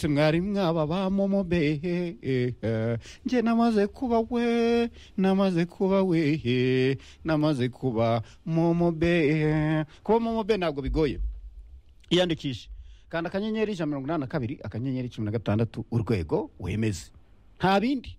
mwari mwaba ba momo be njye namaze kuba we namaze kuba we namaze kuba momo be kuba momo be ntabwo bigoye iyandikishe kanda akanyenyeri ijana na mirongo inani na kabiri akanyenyeri cumi na gatandatu urwego wemeze nta bindi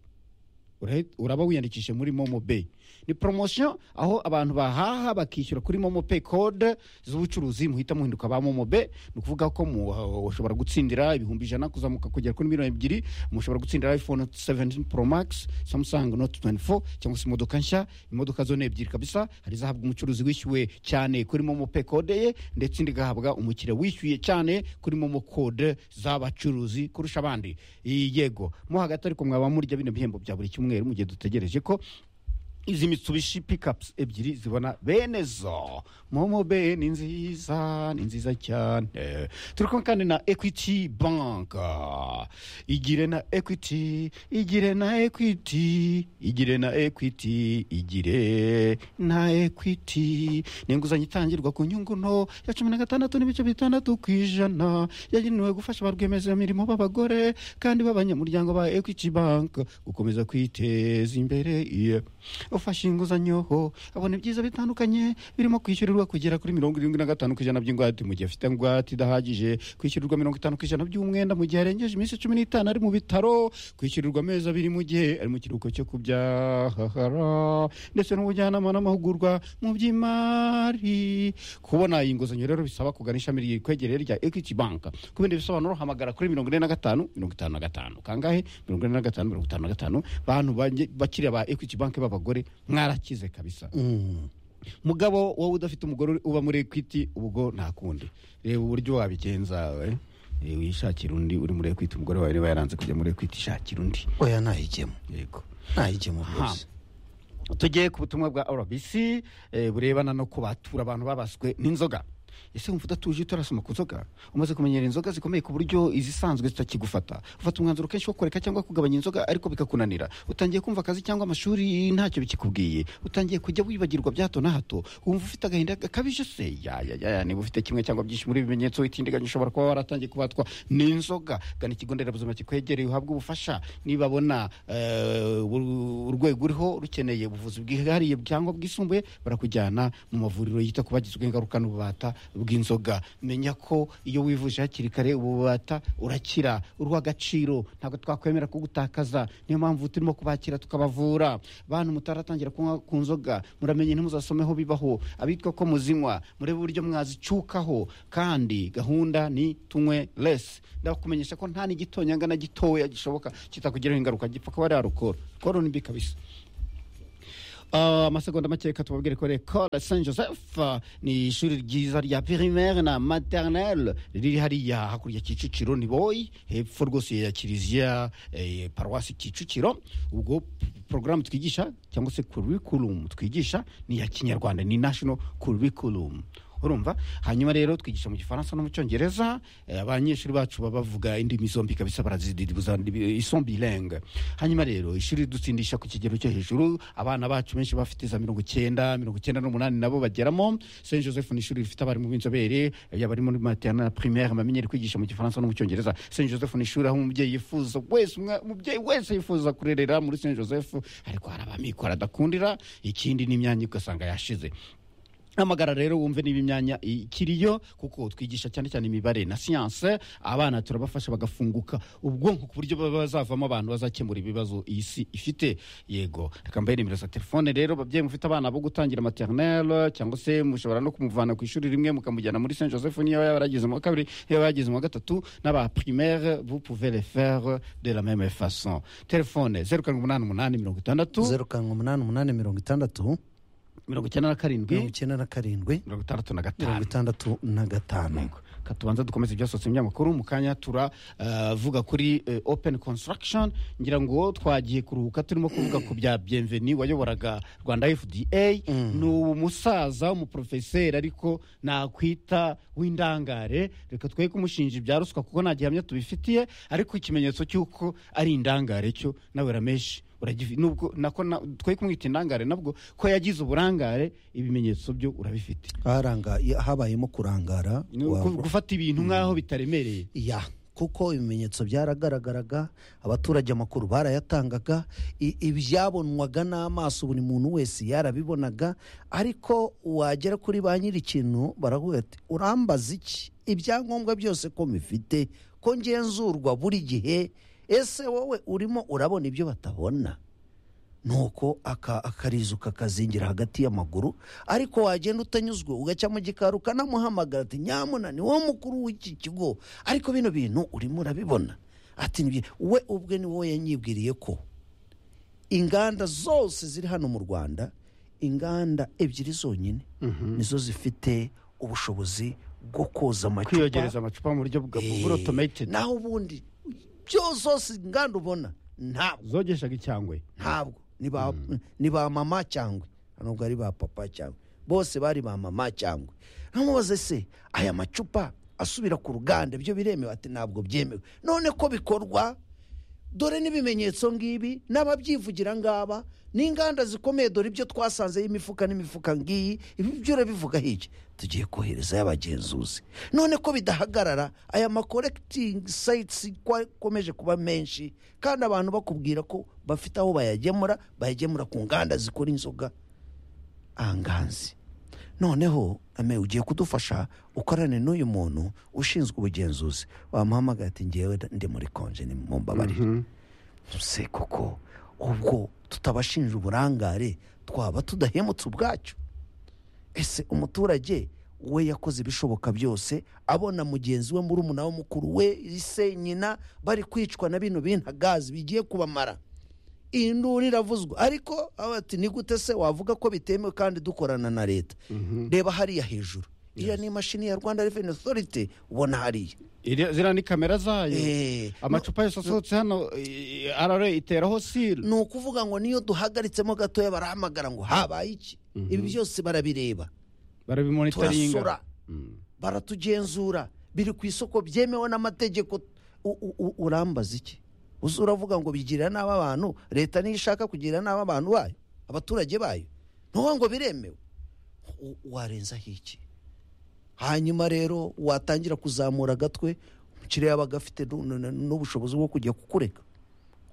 ura- uraba wiyandikishije muri momo pay ni poromosiyo aho abantu bahaha bakishyura kuri momo pay kode z'ubucuruzi muhita muhinduka ba momo pay ni ukuvuga ko mu- ushobora gutsindira ibihumbi ijana kuzamuka kugera kuri miliyoni ebyiri mushobora gutsindira iphone 17 pro max samsung note 24 cyangwa se imodoka nshya imodoka zo ni ebyiri kabisa hari izahabwa umucuruzi wishyuwe cyane kuri momo pay kode ye ndetse indi igahabwa umukiriya wishyuye cyane kuri momo kode z'abacuruzi kurusha abandi Iyi yego mo hagati ariko mwaba murya bino bihembo bya buri cyumweru mu gihe dutegereje ko izi mitsubishi pikapusi ebyiri zibona bene zo momo be ni nziza ni nziza cyane turi kumwe kandi na ekwiti banka igire na ekwiti igire na ekwiti igire na ekwiti igire na ekwiti ni inguzanyo itangirwa ku nyungu nto ya cumi na gatandatu n'ibice bitandatu ku ijana yagenewe gufasha ba rwiyemezamirimo b'abagore kandi b'abanyamuryango ba ekwiti banka gukomeza kwiteza imbere yeah ufashe inguzanyo ho abona ibyiza bitandukanye birimo kwishyurirwa kugera kuri mirongo irindwi na gatanu ku ijana by'ingwate mu gihe afite ingwate idahagije kwishyurirwa mirongo itanu ku ijana by'umwenda mu gihe arengeje iminsi cumi n'itanu ari mu bitaro kwishyurirwa amezi abiri mu gihe ari mu kiruhuko cyo kubyahara ndetse n'ubujyanama n'amahugurwa mu by'imari kubona iyi nguzanyo rero bisaba kugana ishami rikwegereye rya equity bank ku bindi bisobanuro hamagara kuri mirongo ine na gatanu mirongo itanu na gatanu kangahe mirongo ine na gatanu mirongo itanu na gatanu bantu bange- bakiriya ba equity bank b'abagore mwarakize kabisa mugabo wowe udafite umugore uri- uba muri equity ubwo nta kundi reba uburyo wabigenza we Eh, wishakira undi uri muri equity umugore wawe niba yaranze kujya muri equity shakira undi oya ntayijyemo yego ntayijyemo rwose tugiye ku butumwa bwa rbc eh, burebana no kubatura abantu babaswe n'inzoga ese wumva udatuje utarasoma ku nzoga umaze kumenyera inzoga zikomeye ku buryo izisanzwe zitakigufata ufata umwanzuro kenshi wo kureka cyangwa kugabanya inzoga ariko bikakunanira utangiye kumva akazi cyangwa amashuri ntacyo bikikubwiye utangiye kujya wibagirwa bya hato na hato wumva ufite agahinda gakabije se yayayaya niba ufite kimwe cyangwa byinshi muri ibi bimenyetso witindiganya ushobora kuba waratangiye kubatwa n'inzoga gana ikigo nderabuzima kikwegereye uhabwe ubufasha nibabona eh, ur- urwego uriho rukeneye ubuvuzi bwihariye cyangwa bwisumbuye barakujyana mu mavuriro yita ku bagizwe ingaruka n'ububata bw'inzoga menya ko iyo wivuje hakiri kare ububata urakira uruha agaciro ntabwo twakwemera kugutakaza niyo mpamvu turimo kubakira tukabavura bantu mutaratangira kunywa ku nzoga muramenye ntimuzasomeho bibaho abitwa ko muzinywa murebe uburyo mwazicukaho kandi gahunda ni tunywe less ndakumenyesha ko nta n'igitonyanga na gitoya gishoboka kitakugiraho ingaruka gipfa kuba ari arukoro koro ni mbi kabisa Ah, amasegonda make reka tubabwire ko rekode saint joseph ah, ni ishuri ryiza rya primaire na maternelle riri hariya hakurya kicukiro ni boyi hepfo rwose ya kiliziya eh, paruwasi kicukiro ubwo porogaramu twigisha cyangwa se curriculum twigisha ni iya kinyarwanda ni national curriculum urumva hanyuma rero twigisha mu gifaransa no mu cyongereza eh, abanyeshuri bacu baba bavuga indimi zombi kabisa barazididibuza isombilenge hanyuma rero ishuri dutsindisha ku kigero cyo hejuru abana bacu benshi bafite za mirongo icyenda mirongo icyenda n'umunani nabo bageramo saint joseph ni ishuri rifite abarimu b'inzobere eh, yaba ari muri maternelle primaire bamenyere kwigisha mu gifaransa no mu cyongereza saint joseph ni ishuri aho umubyeyi yifuza wese umwa- umubyeyi wese yifuza kurerera muri saint joseph ariko hari abamikora adakundira ikindi n'imyanya ugasanga yashize hamagara rero wumve niba imyanya ikiriyo kuko twigisha cyane cyane imibare na siyanse abana turabafasha bagafunguka ubwonko ku buryo baba bazavamo abantu bazakemura ibibazo iyi si ifite yego reka mbahe nimero za telefone rero babyeyi mufite abana bo gutangira maternelle cyangwa se mushobora no kumuvana ku ishuri rimwe mukamujyana muri saint joseph niyo yaba yarageze mu wa kabiri niyo yaba yarageze mu wa gatatu n'aba primaire vous pouvez le faire de la même façon telefone zeru karindwi umunani umunani mirongo itandatu zeru karindwi umunani umunani mirongo itandatu mirongo icyenda na mirongo karindwi icyenda na karindwi mirongo itandatu na mirongo gatanu itandatu na gatanu Yego. Ka tubanza dukomeze ibyasohotse mu binyamakuru mu kanya turavuga kuri eh, open construction ngira ngo twagiye kuruhuka turimo kuvuga ku bya bienveni wayoboraga rwanda fda ni umusaza w'umuprofeseri ariko nakwita w'indangare reka twe kumushinja ibya ruswa kuko nta gihamya tubifitiye ariko ikimenyetso cy'uko ari indangare cyo nawe rameshi uragifi- nubwo nako na- twe kumwita indangare nabwo ko yagize uburangare ibimenyetso byo urabifite haranga habayemo kurangara Ni wa- uku- gufata ibintu nk'aho bitaremereye ya kuko ibimenyetso byaragaragaraga abaturage amakuru barayatangaga i- ibyabonwaga n'amaso buri muntu wese yarabibonaga ariko wagera kuri ba nyiri ikintu baravuga ati urambaza iki ibyangombwa byose ko mufite ko ngenzurwa buri gihe ese wowe urimo urabona ibyo batabona nuko aka- akarizo kakazingira hagati y'amaguru ariko wagenda utanyuzwe ugacya mu gikari ukanamuhamagara ati nyamuna ni wowe mukuru w'iki kigo ariko bino bintu urimo urabibona ati "Nibyo." we ubwe ni wowe yanyibwiriye ko inganda zose ziri hano mu rwanda inganda ebyiri zonyine nizo zifite ubushobozi bwo koza amacupa kwiyogereza amacupa mu buryo bwa Eh, burotomayitedi naho ubundi byo zose inganda ubona ntabwo zogeshaga icyangwe ntabwo ni ba ni ba mama cyangwa nubwo ari ba papa cyangwa bose bari ba mama cyangwa ntamubaze se aya macupa asubira ku ruganda byo biremewe ati ntabwo byemewe none ko bikorwa dore n'ibimenyetso ngibi n'ababyivugira ngaba n'inganda zikomeye dore ibyo twasanzeho imifuka n'imifuka ngiyi ibi byo urabivuga hirya tugiye koherezayo abagenzuzi none ko bidahagarara aya makorekitingi sayitisi akomeje kuba menshi kandi abantu bakubwira ko bafite aho bayagemura bayagemura ku nganda zikora inzoga anganzi noneho ame ugiye kudufasha ukorane n'uyu muntu ushinzwe ubugenzuzi wamuhamagara ati ngewe ndi muri konje ni mumbabarire se koko ubwo tutabashinja uburangare twaba tudahemutse ubwacu ese umuturage we yakoze ibishoboka byose abona mugenzi we murumuna we mukuru we ise nyina bari kwicwa na bino bintagazi bigiye kubamara iyi nduru iravuzwa ariko aho ati ni gute se wavuga ko bitemewe kandi dukorana na leta reba hariya hejuru iriya ni imashini ya rwanda reveni otoriti ubona hariya Iri- ziriya ni kamera zayo Eh, amacupa yose asohotse hano arare iteraho siri ni ukuvuga ngo niyo duhagaritsemo gatoya barahamagara ngo habaye iki ibi byose barabireba barabimonitaringa turasura baratugenzura biri ku isoko byemewe n'amategeko U- u- u- urambaza iki uzi uravuga ngo bigirira nabi abantu leta niyo ishaka kugirira nabi abantu bayo abaturage bayo ntuba ngo biremewe U- warenzaho iki hanyuma rero watangira kuzamura agatwe umukiriya yabaga afite nu- nu- nu- n'ubushobozi bwo kujya kukureka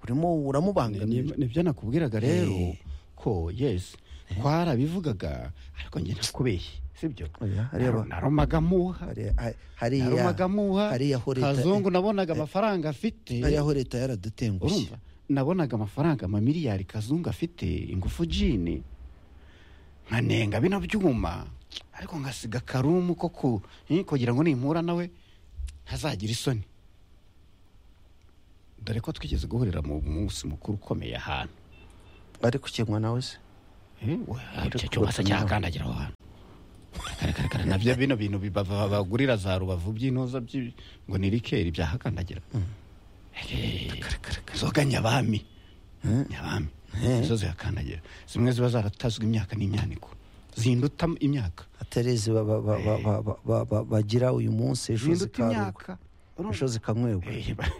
urimo uramubangamira nibyo nakubwiraga rero Eh. ko yesi twarabivugaga ariko njye nakubeshye sibyo Oya, hariya ba- naromaga muha hariya hariya naromaga muha hariya aho leta kazungu nabonaga amafaranga afite hariya aho leta yaradutengushye urumva nabonaga amafaranga amamiliyari kazungu afite ingufu jini nkanenga bino byuma ariko ngasiga karumu ko ku eh, kugira ngo nimpura nawe ntazagira isoni dore ko twigeze guhurira mu munsi mukuru ukomeye ahantu ari kukinwa nawe se Eh, we, Ariko icyo cyuma se batumira. cyakandagira aho hantu Karakarakarakara, nabyo bino bintu bibava- bagurira za rubavu by'intuza by'i- ngo ni rikeri byahakandagira Eh, inzoga nyabami nyabami Eh. izo zihakandagira zimwe ziba zaratazwe imyaka n'imyaniko zinduta imyaka atarezi ba- ba- ba- ba- ba- ba- ba- ba- bagira uyu munsi ejo zinduta zikaruka imyaka ejo zikanywebwa Eh, ba-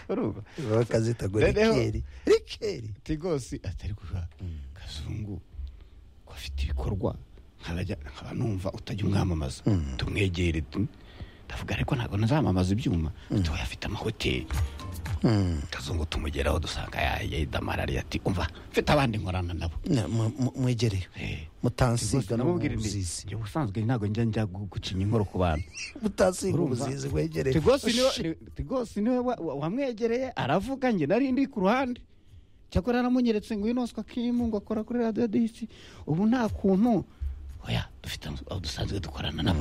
urumva bakazita ngo Noneho- rikeri rikeri tigosi atari kuva kazungu ko afite ibikorwa nkabajya- nkaba numva utajya umwamamaza tumwegere tu- ndavuga ariko ntabwo nazamamaza ibyuma tuba afite amahoteli Mm. kazungu tumugeraho dusanga yayidamarariye ati umva mfite abandi nkorana nabo Na- mu- mu- mwegereye Eh, mutansiga no mu namubwira ndi buzizi njye ubusanzwe ntabwo njya njya gu- gucinya inkoro ku bantu mutansiga Urumva? ubuzizi mwegereye tigosi niwe tigosi niwe wa- wa- wamwegereye aravuga njye nari ndi ku ruhande cyakora yaramunyeretse ngo inoswa kimu ngo akora kuri radiyo disi ubu nta kuntu oya dufite aho dusanzwe dukorana nabo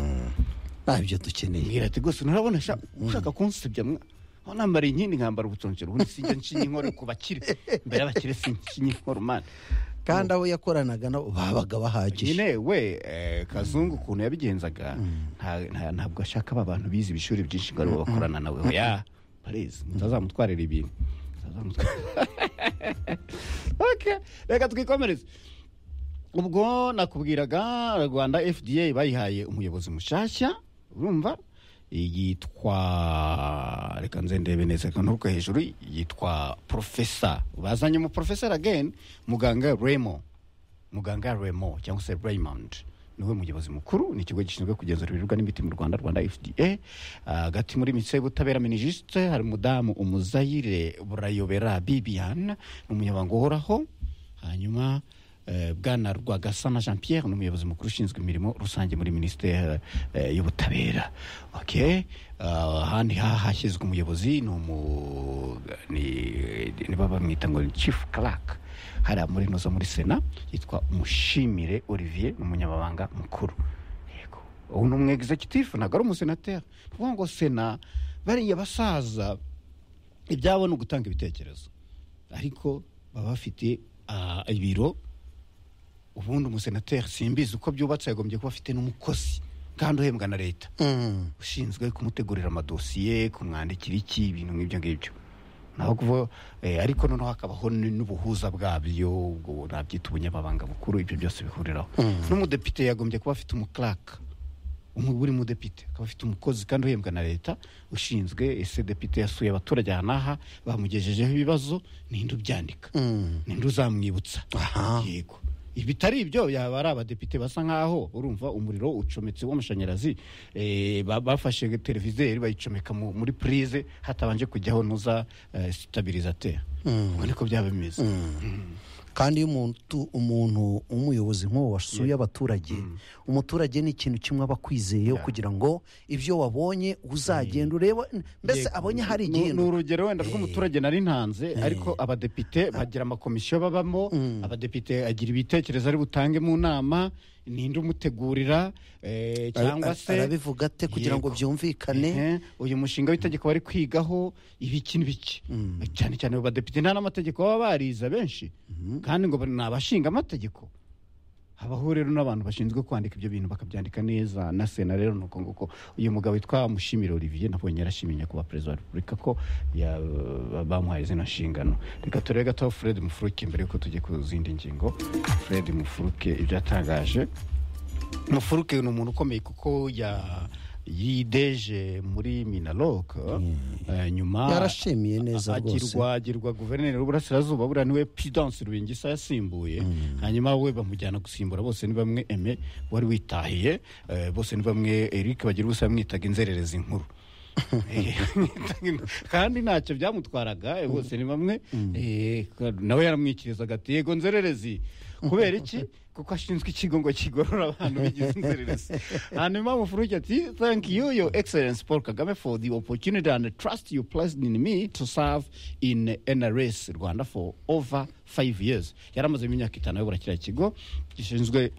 ntabyo dukeneye mbwira tigosi nurabona sha ushaka kunsebya mwa aho nambariye inkindi nkambara ubuconsero ubundi sinjya nshinya inkoro ku bakire mbere y'abakire sinshinya inkoro mana kandi abo yakoranaga nabo babaga bahagije nyine we eh, kazungu ukuntu yabigenzaga nta- nta- ntabwo ashaka aba bantu bize ibishuri byinshi ngo aribo bakorana nawe oya barizi mutazamutwarira ibintu mutazamutwarira Okay, reka twikomereze ubwo nakubwiraga rwanda fda bayihaye umuyobozi mushyashya urumva yitwa reka nze ndebe neza reka nturuke hejuru yitwa porofesa bazanye umuporofeseri ageni muganga remo muganga remo cyangwa se raymond niwe muyobozi mukuru ni ikigo gishinzwe kugenzura ibiribwa n'imiti mu rwanda rwanda fda Ah, hagati muri minisiteri y'ubutabera minisitiri hari umudamu umuzayire burayobera bibiyana ni umunyamabanga uhoraho hanyuma eh, bwana rwagasana jean pierre ni umuyobozi mukuru ushinzwe imirimo rusange muri minisiteri eh, y'ubutabera okay Ah, ahandi ha hashyizwe umuyobozi ni umu ni- ni bamwita ngo ni chief clark hariya muri noza muri sena yitwa umushimire olivier ni umunyamabanga mukuru yego ubu ni umu executive ntabwo ari umusenateri ni ukuvuga ngo sena bariya basaza ibyabo ni ugutanga ibitekerezo ariko baba bafite ah, ibiro ubundi umusenateri simbizi uko byubatse yagombye kuba afite n'umukozi kandi uhembwa na leta Mm. ushinzwe kumutegurira amadosiye kumwandikira iki ibintu nk'ibyo ngibyo naho kuva eh, ariko noneho hakabaho n- n'ubuhuza bwabyo ubwo nabyita ubunyamabanga bukuru ibyo byose bihuriraho n'umudepite yagombye kuba afite umuclark umwe buri mudepite akaba afite umukozi kandi uhembwa na leta ushinzwe ese depite yasuye abaturage aha n'aha bamugejejeho ibibazo ninde ubyandika Mm. ninde uzamwibutsa Aha. yego ibitari ibyo yaba ari abadepite basa nkaho urumva umuriro ucometse w'amashanyarazi eh, ba- bafashe televizeri bayicomeka mu- muri purize hatabanje kujyaho nuza eh, stabilisateur Mm. ubwo niko byaba bimeze kandi iyo umuntu umuntu umuyobozi nk'uwo wasuye abaturage umuturage ni ikintu kimwe aba akwizeye kugira ngo ibyo wabonye uzagenda urebe mbese Yego. abonye hari Ni- igihe ni urugero wenda rw'umuturage nari ntanze ariko abadepite bagira amakomisiyo babamo abadepite agira ibitekerezo ari butange mu nama ninde umutegurira eh, cyangwa se arabivuga ate kugira ngo Yego. byumvikane Ehe, uyu mushinga w'itegeko bari kwigaho ibiki n'ibiki cyane cyane abo badepite nta n'amategeko baba barize benshi kandi ngo ni abashinga amategeko habaho rero n'abantu bashinzwe kwandika ibyo bintu bakabyandika neza na sena rero ni uko nguko uyu mugabo witwa mushimire olivier nabonye yarashimiye nyakubahwa perezida wa repubulika ko ya- bamuhaye izina nshingano reka turebe gatoya fred mufuruke mbere yuko tujya ku zindi ngingo fred mufuruke ibyo yatangaje mufuruke ni umuntu ukomeye kuko ya yideje muri minaloc eh, nyuma yarashimiye neza rwose agirwa agirwa guverineri w'uburasirazuba buriya niwe pidansi rubingisa yasimbuye hanyuma we bamujyana gusimbura bose ni bamwe eme wari witahiye eh, bose ni bamwe eric bagira ubusa bamwitaga inzererezi nkuru Eh, kandi ntacyo byamutwaraga eh, bose ni bamwe eh, nawe yaramwikirizaga ati yego nzererezi kubera iki kuko ashinzwe ikigo ngo kigorora abantu bigize inzererezi hanyuma mufuruke ati thank you your excellence paul kagame for the opportunity and the trust you placed in me to serve in nrs rwanda for over five years yaramazemo imyaka itanu ayobora kiriya kigo gishinzwe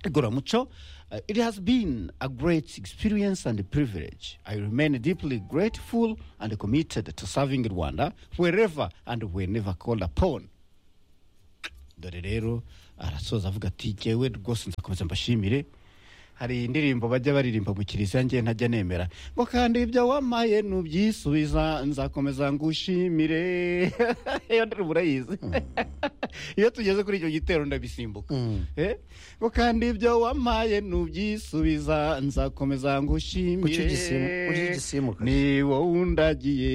igororamuco Uh, it has been a great experience and a privilege. I remain deeply grateful and committed to serving Rwanda wherever and whenever called upon. dore rero arasoza avuga ati jyewe rwose nzakomeza mbashimire hari indirimbo bajya baririmba mu kiliziya ngewe ntajya nemera ngo kandi ibyo wamaye nubyisubiza nzakomeza ngushimire iyo ndirimbo urayizi iyo tugeze kuri icyo gitero ndabisimbuka Eh? ngo kandi ibyo wamaye nubyisubiza nzakomeza ngushimire Kuki ugisimu- kuki ugisimuka? ni wowe undagiye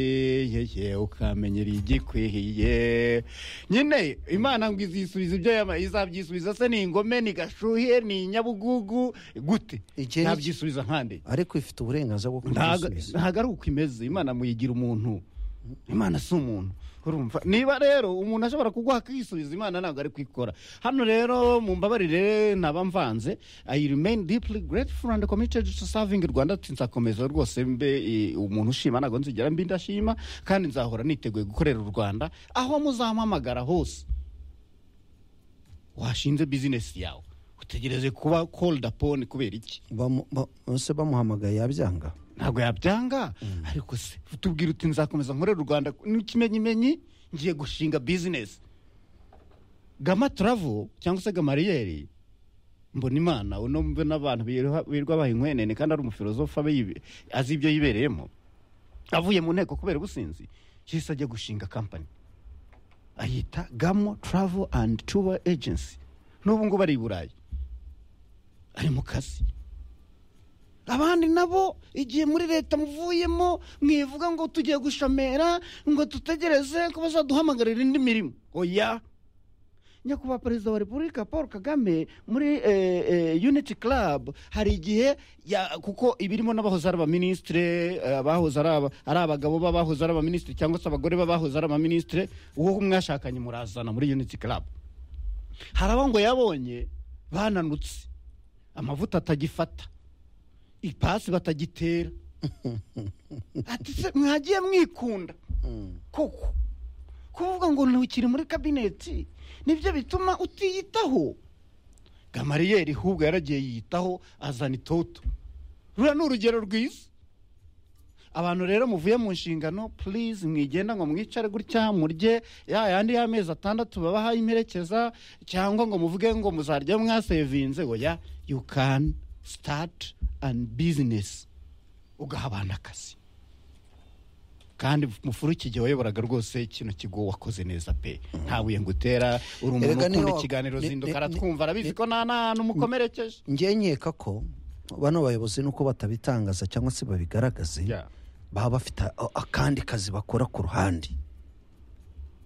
yeye ukamenyera igikwihiye nyine imana ngo izisubiza ibyo yama- izabyisubiza se ni ingome ni gashuhe ni nyabugugu gute Igihe ni- ntabyisubiza nkande ariko ifite uburenganzira bwo ntago kubisubiza ntago ari uko imeze imana muyigira umuntu imana si umuntu urumva niba rero umuntu ashobora kuguha akisubiza imana ntabwo ari kwikora hano rero mumbabarire ntaba mvanze i remain deeply grateful and committed to serving rwanda ati nzakomeza rwose mbe eh, umuntu ushima ntabwo nzigera mbi ndashima kandi nzahora niteguye gukorera u rwanda aho muzampamagara hose washinze bizinesi yawe utegereze kuba called upon kubera iki Bamu- ba- ese bamuhamagaye yabyanga ntabwo yabyanga ariko se tubwira uti nzakomeza nkorera u rwanda n'ikimenyimenyi ngiye gushinga bizinesi gama turavo cyangwa se gamariyeri mbona imana uno mbe n'abantu biroha- birirwa baha inkwenene kandi ari umufilozofa abe yibe- azi ibyo yibereyemo avuye mu nteko kubera ubusinzi yahise ajya gushinga kampani ayita gamo travel and tour agency n'ubu ngubu ari i burayi ari mu kazi abandi nabo igihe muri leta muvuyemo mwivuga ngo tugiye gushamera ngo dutegereze ko bazaduhamagarira indi mirimo oya nyakubahwa perezida wa repubulika paul kagame muri eh, eh, unity club hari igihe ya- kuko ibirimo n'abahoze ari abaminisitire eh, abahoze ari aba- ari abagabo b'abahoze ari abaminisitire cyangwa se abagore b'abahoze ari abaminisitire uwo mwashakanye murazana muri unity club hari abo ngo yabonye bananutse amavuta atagifata ipasi batagitera ati se mwagiye mwikunda koko kuvuga ngo ntukiri muri kabineti nibyo bituma utiyitaho gamariyeri hubwo yaragiye yiyitaho azana itoto ruriya ni urugero rwiza abantu rero muvuye mu nshingano purize mwigenda ngo mwicare gutya murye ya yandi y'amezi atandatu babaha imperekeza cyangwa ngo muvuge ngo muzarya mwasevinze oya you can start and business ugaha abantu akazi kandi mufuru igihe wayoboraga rwose kino kigo wakoze neza pe nta buye ngo utera uri umuntu Erega niyo- ukunda ikiganiro ni- zinduka ni- aratwumva arabizi ni- ko nta n'ahantu umukomerekeje njye nkeka ko bano bayobozi nuko batabitangaza cyangwa se babigaragaze Yeah. baba bafite a- akandi kazi bakora ku ruhande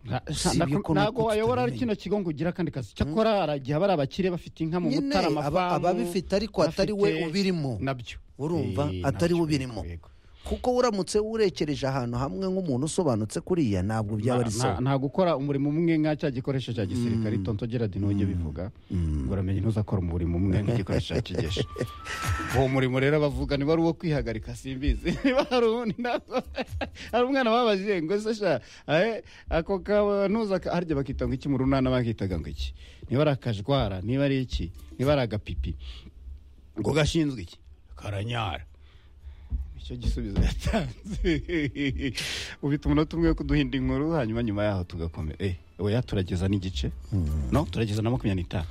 Nta- Si nta- ibyo ko ntago nuko wayobora kino tutabimenya. kigo ngo ugire akandi kazi cyakora haragiye aba ari abakire bafite inka mu Nyine, mutara aba- amafamu ababifite ariko atari we bafite- ubirimo. nabyo urumva Eh, atari nabyo, we ubirimo yego. kuko uramutse urekereje ahantu hamwe nk'umuntu usobanutse kuriya ntabwo byaba ari Nta- sawa nta gukora umurimo umwe nka cya gikoresho cya gisirikare tonto gerard ntujye bivuga ngo uramenye ntuzakora umurimo umwe nk'igikoresho cya kigesha uwo murimo rero bavuga niba ari uwo kwihagarika simbizi niba hari uwundi ntabwo hari umwana babajije ngo se sha eh, ako kanuza harya bakita ngo iki mu runana bakitaga ngo iki niba ari akajwara niba ari iki niba ari agapipi ngo gashinzwe iki karanyara icyo gisubizo yatanze ubita umunota umwe wo kuduhinda inkuru hanyuma nyuma yaho tugakomera eh oya turageza n'igice no turageza na makumyabiri n'itanu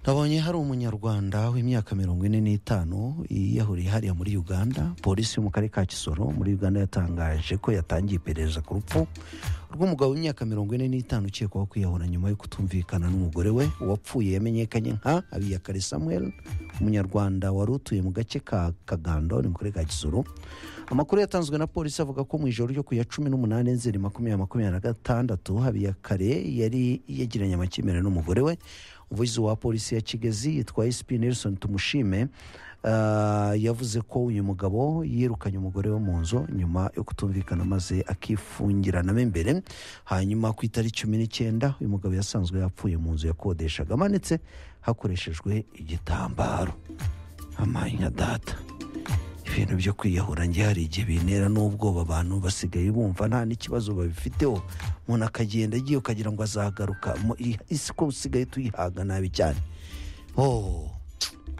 nabonye hari umunyarwanda w'imyaka mirongo ine n'itanu yiyahuriye hariya muri uganda polisi yo mu karere ka kisoro muri uganda yatangaje ko yatangiye iperereza ku rupfu rw'umugabo w'imyaka mirongo ine n'itanu ukekwaho kwiyahura nyuma yo kutumvikana n'umugore we uwapfuye yamenyekanye nka habiyakare samuel umunyarwanda wari utuye mu gace ka kagando ni mu karere ka kisoro amakuru yatanzwe na polisi avuga ko mu ijoro ryo ku ya cumi n'umunani nzeri makumyabiri makumyabiri na gatandatu habiyakare yari yagiranye amakimbirane n'umugore we umuvugizi wa polisi ya kigezi yitwa sp nelson tumushime ah, yavuze ko uyu mugabo yirukanye umugore wo mu nzu nyuma yo kutumvikana maze akifungiranamo imbere hanyuma ku itariki cumi n'icyenda uyu mugabo yasanzwe yapfuye mu nzu yakodeshaga amanitse hakoreshejwe igitambaro amanya data ibintu byo kwiyahura njye hari igihe bintera n'ubwoba abantu basigaye bumva nta n'ikibazo babifiteho umuntu akagenda agiye ukagira ngo azagaruka Mu- i- isi ko usigaye tuyihaga nabi cyane oh.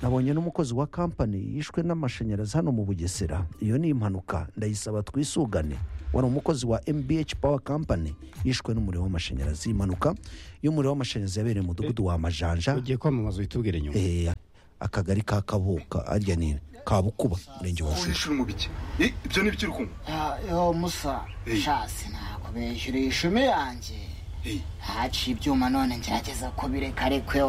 nabonye n'umukozi wa kampani yishwe n'amashanyarazi hano mu bugesera iyo ni impanuka ndayisaba twisugane wari umukozi wa mbh power company yishwe n'umuriro w'amashanyarazi impanuka y'umuriro w'amashanyarazi yabereye mu mudugudu wa majanja ugiye kwamamaza witubwire nyuma eh, akagari ka kabuka arya nini kabukuba murenge wa shusho uhishyura umubiki I- ibyo ni ibyo uri kunywa yo musa Hey. shasi ntabwo bishyuriye ishumi yanjye Hey. haciye ibyuma none ngerageza kubireka ariko yo